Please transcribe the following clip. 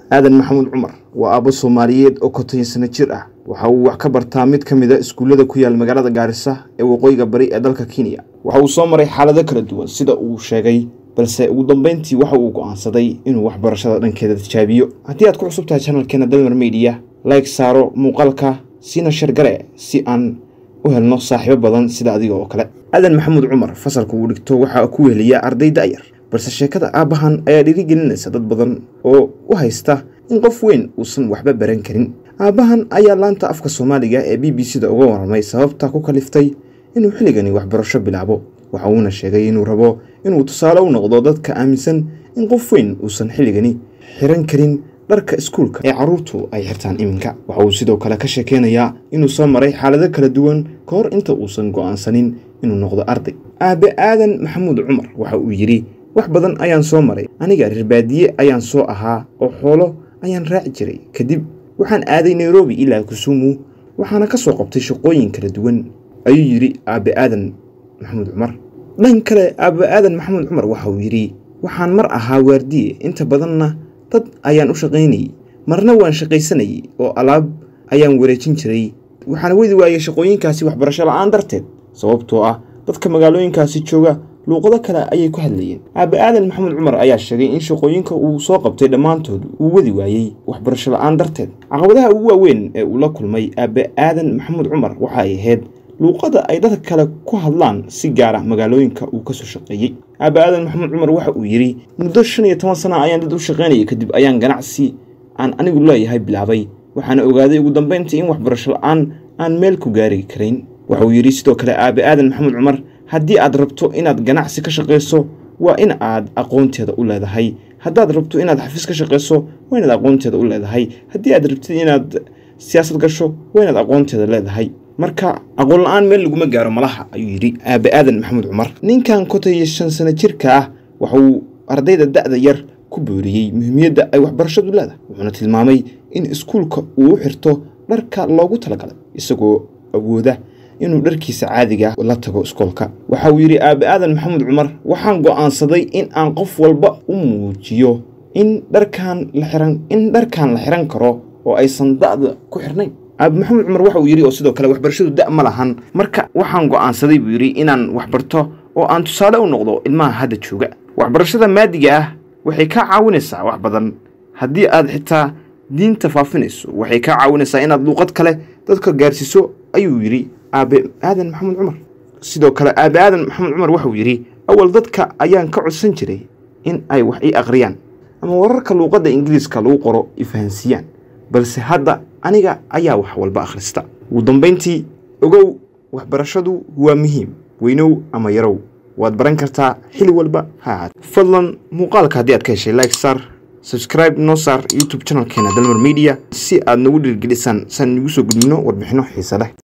aadan maxamuud cumar waa aabbo soomaaliyeed oo konton sano jir ah waxa uu wax ka bartaa mid ka mid a iskuullada ku yaal magaalada gaarisa ee waqooyiga bari ee dalka kenya waxa uu soo maray xaalado kala duwan sida uu sheegay balse ugu dambeyntii waxa uu go'aansaday inuu waxbarashada dhankeeda tijaabiyo haddii aad ku cusub tahay channelkeena dalmar media like saaro muuqaalka siina shargare si aan u helno saaxiibo badan sida adiga oo kale aadan maxamuud cumar fasalka uu dhigto waxaa ku weheliya arday da'yar balse sheekada aabbahan ayaa dhiirigelinaysa dad badan oo u haysta in qof weyn uusan waxba baran karin aabbahan ayaa laanta afka soomaaliga ee b b c da uga warramay sababta ku kaliftay inuu xilligani waxbarasho bilaabo waxa uuna sheegay inuu rabo inuu tusaale u noqdo dadka aaminsan in qof weyn uusan xilligani xiran karin dharka iskuulka ee carruurtu ay xirtaan iminka waxa uu sidoo kale ka sheekeynayaa inuu soo maray xaalado kala duwan ka hor inta uusan go'aansanin inuu noqdo arday aabe aadan maxamuud cumar waxa uu yidhi wax badan ayaan soo maray aniga reer baadiye ayaan soo ahaa oo xoolo ayaan raaci jiray kadib waxaan aaday nairobi ilaa kusumu waxaana ka soo qabtay shaqooyin kala duwan ayuu yidhi aabe aadan maxamuud cumar dhan kale aabe aadan maxamuud cumar waxa uu yidhi waxaan mar ahaa waardiye inta badanna dad ayaan u shaqaynayey marna waan shaqaysanayey oo alaab ayaan wareejin jiray waxaana wedi waayay shaqooyinkaasi waxbarasho la'aan darteed sababtoo ah dadka magaalooyinkaasi jooga luuqado kale ayay ku hadlayeen aabe aadan maxamuud cumar ayaa sheegay in shaqooyinka uu soo qabtay dhammaantood uu wadi waayey waxbarasho la'aan darteed caqabadaha ugu waaweyn ee uu la kulmay aabe aadan maxamuud cumar waxa ay ahayd luuqada ay dadka kale ku hadlaan si gaara magaalooyinka uu kasoo shaqeeyey aabe aadan maxamuud cumar waxa uu yidhi muddo shan iyo toban sana ayaan dad u shaqaynayay kadib ayaan ganacsi aan anigu leeyahay bilaabay waxaana ogaaday ugu dambeyntii in waxbarasho la'aan aan meel ku gaari karayn waxa uu yidhi sidoo kale aabe aadan maxamuud cumar haddii aad rabto inaad ganacsi ka shaqayso waa in aad aqoonteeda u leedahay haddaad rabto inaad xafiis ka shaqayso waa inaad aqoonteeda u leedahay haddii aad rabtid inaad siyaasad gasho waa inaad aqoonteeda leedahay marka aqoon la-aan meel laguma gaaro malaha ayuu yidhi aabe aadan maxamuud cumar ninkan konton iyo shan sano jirka ah waxa uu ardayda da'da yar ku booriyey muhiimiyadda ay waxbarashadu leedahay wuxuuna tilmaamay in iskuulka uu u xirto dharka loogu talagalay isagoo awooda inuu dharkiisa caadiga la tago iskoolka waxa uu yidhi aabe aadan maxamuud cumar waxaan go'aansaday in aan qof walba u muujiyo in dharkaan la xiran in dharkaan la xiran karo oo aysan da'da ku xirnayn aabe maxamuud cumar waxa uu yidhi oo sidoo kale waxbarashadu da' ma lahan marka waxaan go'aansaday buu yidhi inaan waxbarto oo aan tusaale u noqdo ilmaha hadda jooga waxbarashada maadiga ah waxay kaa caawinaysaa wax badan haddii aad xitaa diinta faafinayso waxay kaa caawinaysaa inaad luuqad kale dadka gaarsiiso ayuu yidhi aabe aadan maxamuud cumar sidoo kale aabe aadan maxamuud cumar waxauu yidhi awal dadka ayaan ka codsan jiray in ay wax ii akhriyaan ama wararka luuqadda ingiriiska lagu qoro ifahansiiyaan balse hadda aniga ayaa wax walba akhrista ugu dambayntii ogow waxbarashadu waa muhiim weynow ama yarow waad baran kartaa xili walba ha ahaat fadlan muuqaalka haddii aad ka heshay like star subscribe noo saar youtube channelkeena dalmar media si aad nagu dhiirgelisaan saan igu soo gudbino warbixino xiise leh